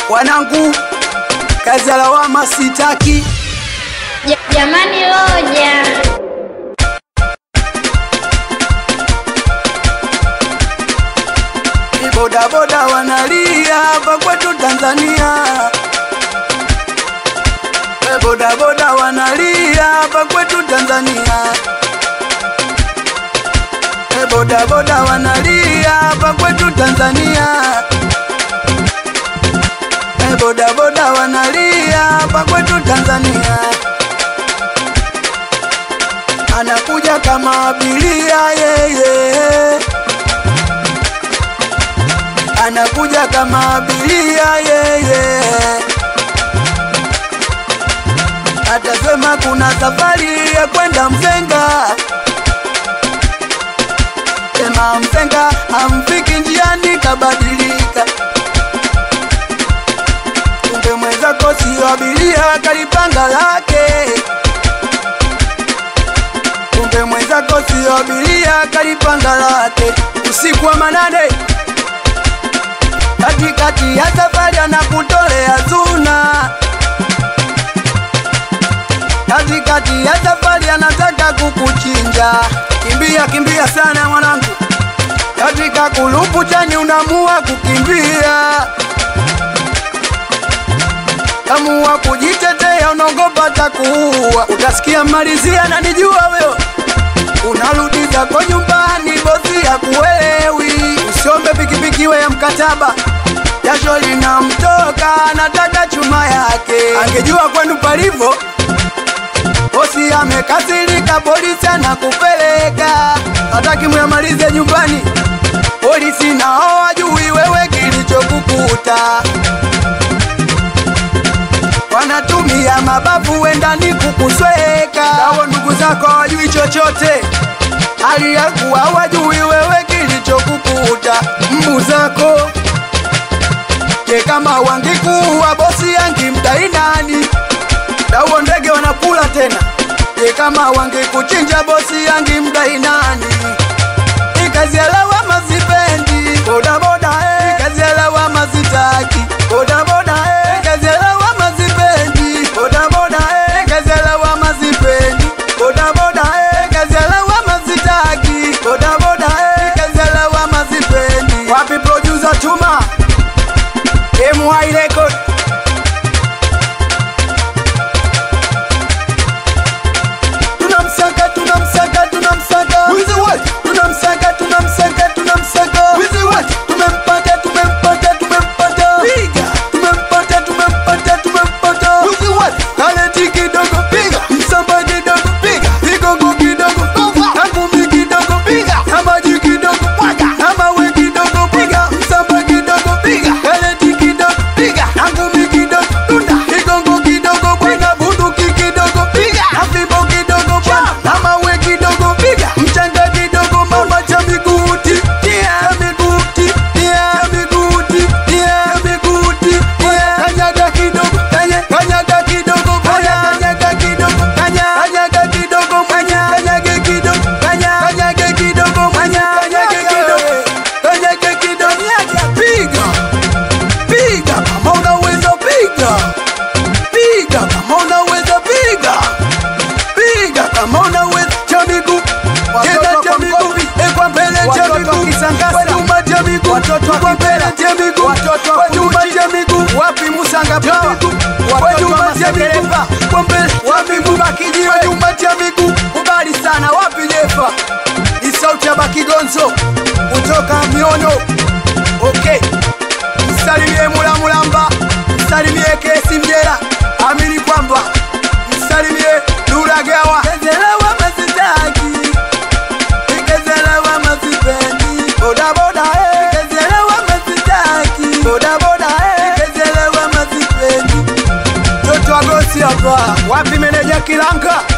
wanangu, kazi ya lawama sitaki. Ja- Jamani Loja, Bodaboda wanalia hapa kwetu Tanzania. Eh, Bodaboda wanalia hapa kwetu Tanzania. Eh, Bodaboda wanalia hapa kwetu Tanzania. Eh, Bodaboda wanalia hapa kwetu Tanzania. Anakuja kama abiria yeye anakuja kama abiria yeye, atasema kuna safari ya kwenda Mzenga, sema Mzenga amfiki njiani kabadilika, kumbe mwenzako sio abiria, kalipanga lake kumbe mwenzako sio abiria, kalipanga lake usiku wa manane katikati ya safari anakutolea zuna, katikati ya safari anataka kukuchinja. Kimbia kimbia sana mwanangu, katika kulupu chani unamua kukimbia, kamua kujitetea, unaogopa takuua. Utasikia malizia, nanijua wewe unarudi zako nyumbani, bosi ya kuelewi. Usiombe pikipiki we ya mkataba, jasho linamtoka, anataka chuma yake. Angejua kwenu palivo, bosi amekasirika, polisi anakupeleka, hataki muyamalize nyumbani. Polisi nao wajui wewe kilichokukuta, wanatumia mabavu wendani kukusweka. Hao ndugu zako hawajui chochote, hali ya kuwa wajui wewe kilichokukuta. Mbu zako je, kama wangikuwa bosi angimdai nani? Dawo ndege wanakula tena. Je, kama wangekuchinja bosi angimdai nani? Hii kazi ya lawama sipendi, bodaboda eh. Hii kazi ya lawama sitaki, bodaboda eh. Hii kazi ya lawama sipendi, bodaboda eh. Hii kazi ya lawama sipendi, bodaboda eh. Hii kazi ya lawama sitaki, bodaboda eh. Hii kazi ya lawama sipendi. Wapi producer Chuma? MY Record tunamsaka tunamsaka tunamsaka Wizi what? tunamsaka tunamsaka tunamsaka Wizi what? tumempata tumempata tumempata Piga. tumempata tumempata tumempata Wizi what? kaleti kidogo Piga. msamba kidogo Piga. vigongo kidogo Over. na ngumi kidogo Piga. na maji kidogo Mwaga. na mawe kidogo Piga. msamba kidogo Piga. kaleti kidogo Piga. na ngumi kidogo Tunda. kigongo kidogo bwana bunduki kidogo Piga. na fimbo kidogo bwana Chapa. na mawe kidogo Piga. mchanga kidogo mama cha miguti cha miguti cha miguti cha miguti kanyaga kidogo kanya kanyaga kidogo kanya kanyaga kidogo kanya kanyaga kidogo kanya kanyage kidogo kanya kanyage kidogo kanya kanyage kidogo kanyage kidogo piga piga kama unaweza piga piga kama unaweza piga piga kama unaweza cha miguu tena cha miguu eh, kwa mbele cha Watoto miguu Kisangasa. kwa nyuma cha miguu Watoto kwa mbele cha miguu Watoto kwa nyuma cha miguu Wapi Musanga cha Power? miguu kwa Watoto nyuma wa cha miguu Masekereba. kwa mbele cha miguu kwa nyuma cha miguu kubali sana wapi jefa ni sauti ya Bakigonzo kutoka Miono okay msalimie Mula Mulamba msalimie Kesi Mjera amini kwamba msalimie Dulagawa kezelewa masitaki kezelewa masipendi bodaboda eh kezelewa masitaki bodaboda eh kezelewa masipendi Toto agosi hapa wapi meneja Kilanga